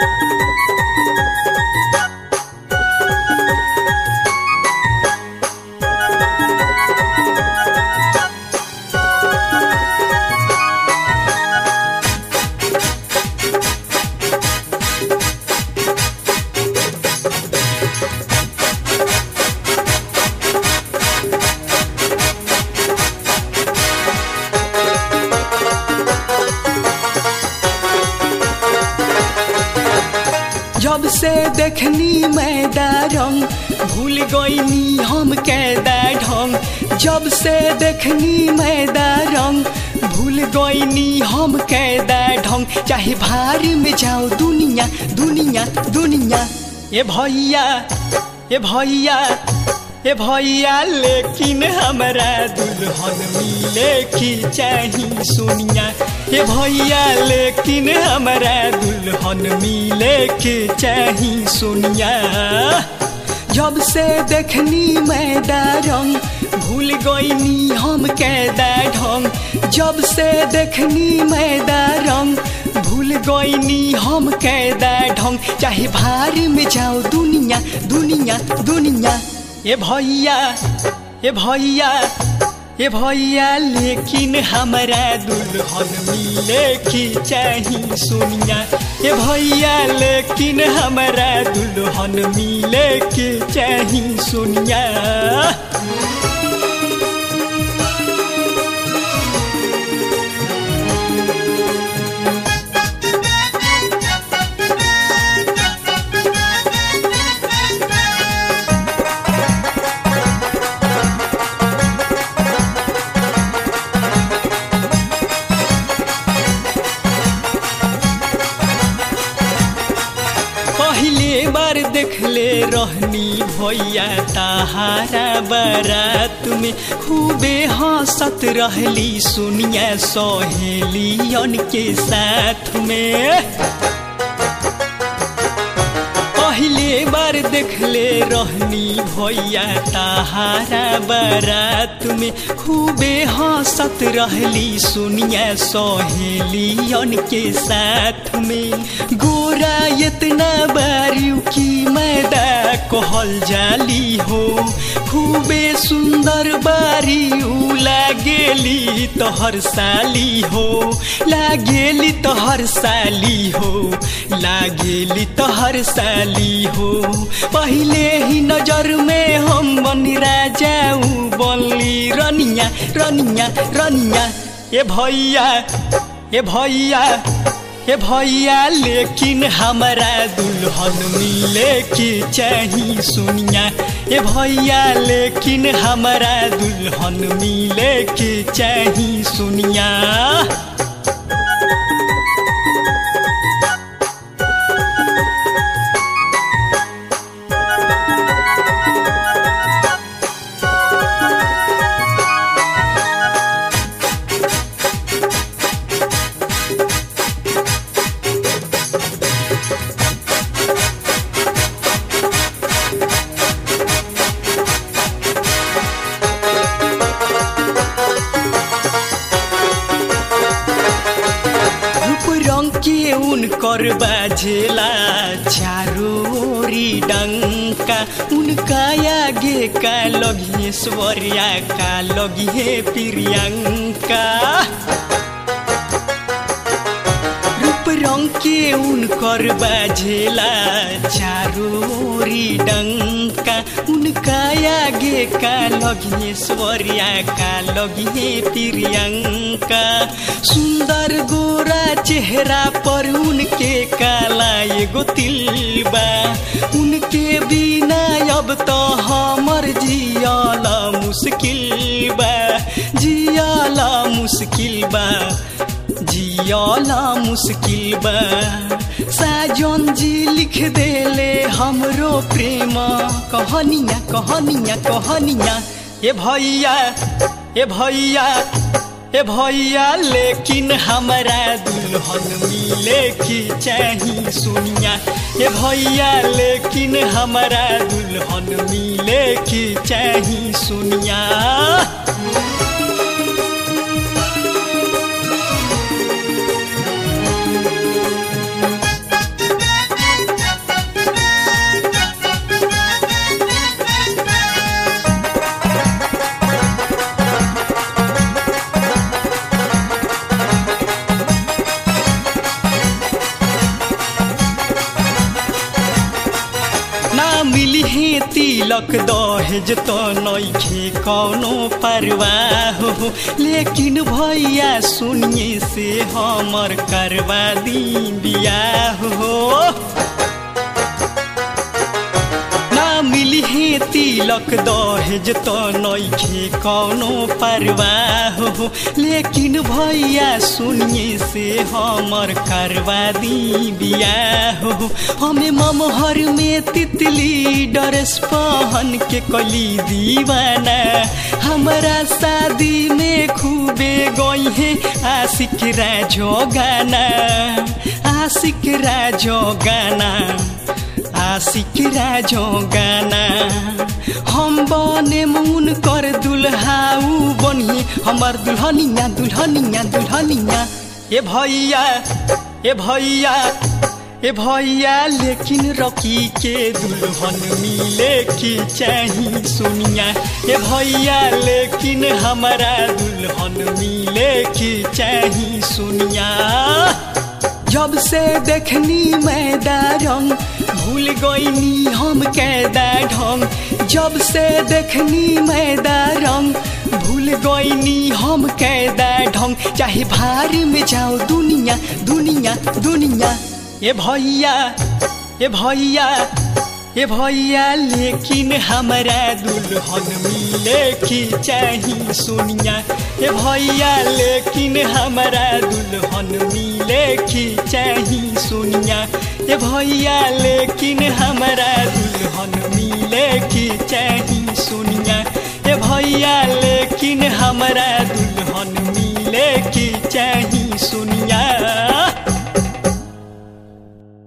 जब से देखनी मैदा रंग भूल गईनी हम कैदा ढंग जब से देखनी मैदा रंग भूल गईनी हम कैदा ढंग चाहे भार में जाओ दुनिया दुनिया दुनिया ए भैया ए भैया ए भैया लेकिन हमरा दुल्हन मिले की चाही सुनिया ए भैया लेकिन हमरा दुल्हन मिले के चाही सुनिया जब से देखनी मैदा रंग भूल गईनी हम कैदा ढंग जब से देखनी मैदा रंग भूल गईनी हम कैदा ढंग चाहे भार में जाओ दुनिया दुनिया दुनिया ए भैया ए भैया ए भैया लेकिन हमरा दुल्हन मिले की चाही सुनिया ए भैया लेकिन हमरा दुल्हन मिले की चाही सुनिया पहले बार देखले रहनी भैया ताहारा बारात में खूबे हंसत रहली सुनिया सहेलियन के साथ में पहले बार देखले रहनी भैया ताहारा बारात में खूबे हंसत रहली सुनिया सहेलियन के साथ में गोरा इतना बारियो की मैदा कहल जाली हो खूबे सुंदर बारी उ लागेली तोहर साली हो लागेली तोहर साली हो लागेली तोहर साली हो पहले ही नजर में हम बनी राजाऊ बनली रनिया रनिया रनिया ए भैया ए भैया ए भैया लेकिन हमरा दुल्हन मिले की चाही सुनिया ए भैया लेकिन हमरा दुल्हन मिले की चाही सुनिया रूप रंग के उनकर बाजेला चारोरी डंका उनका आगे का लगिए स्वरिया का लगिए प्रियंका रूप रंग के उनकर बाजेला चारोरी डंका उनका आगे का लगिए स्वरिया का लगिए प्रियंका सुंदर गोरा चेहरा पर उनके काला एगो तिलबा उनके बिना अब तो हमर जियाला मुश्किल बा जियाला मुश्किल बा जियाला मुश्किल बा साजन जी लिख देले हमरो प्रेम कहनिया कहनिया कहनिया ए भैया ए भैया ए भैया लेकिन हमरा दुल्हन मिले की चाही सुनिया ए भैया लेकिन हमरा दुल्हन मिले की चाही सुनिया मिली हे तिलक दहेज तो नइखे कौनो परवाह हो लेकिन भैया सुनिए से हमर करवा दी बियाह हो ना मिली हे तिलक दहेज तो नइखे कौनो परवाह हो लेकिन भैया सुनिए से हमर करवा दी बियाह हो हमें ममहर में तितली डरेस पहन के कली दीवाना हमारा शादी में खूबे गई है आशिक राजो गाना आशिक राजो गाना आशिक राजो गाना हम बने मुन कर दुल्हाऊ बनिए हमार दुल्हनिया दुल्हनिया दुल्हनिया ए भैया ए भैया ए भैया लेकिन रकी के दुल्हन मिले की चाही सुनिया ए भैया लेकिन हमारा दुल्हन मिले की चाही सुनिया जब से देखनी मैदा रंग भूल गईनी हम कैदा ढंग जब से देखनी मैदा रंग भूल गईनी हम कैदा ढंग चाहे भारी में जाओ दुनिया दुनिया दुनिया ए भैया ए भैया ए भैया लेकिन हमारा दुल्हन मिले की चाही सुनिया ए भैया लेकिन हमारा दुल्हन मिले की चाही सुनिया ए भैया लेकिन हमारा दुल्हन मिले की चाही सुनिया ए भैया लेकिन हमारा दुल्हन मिले की चाही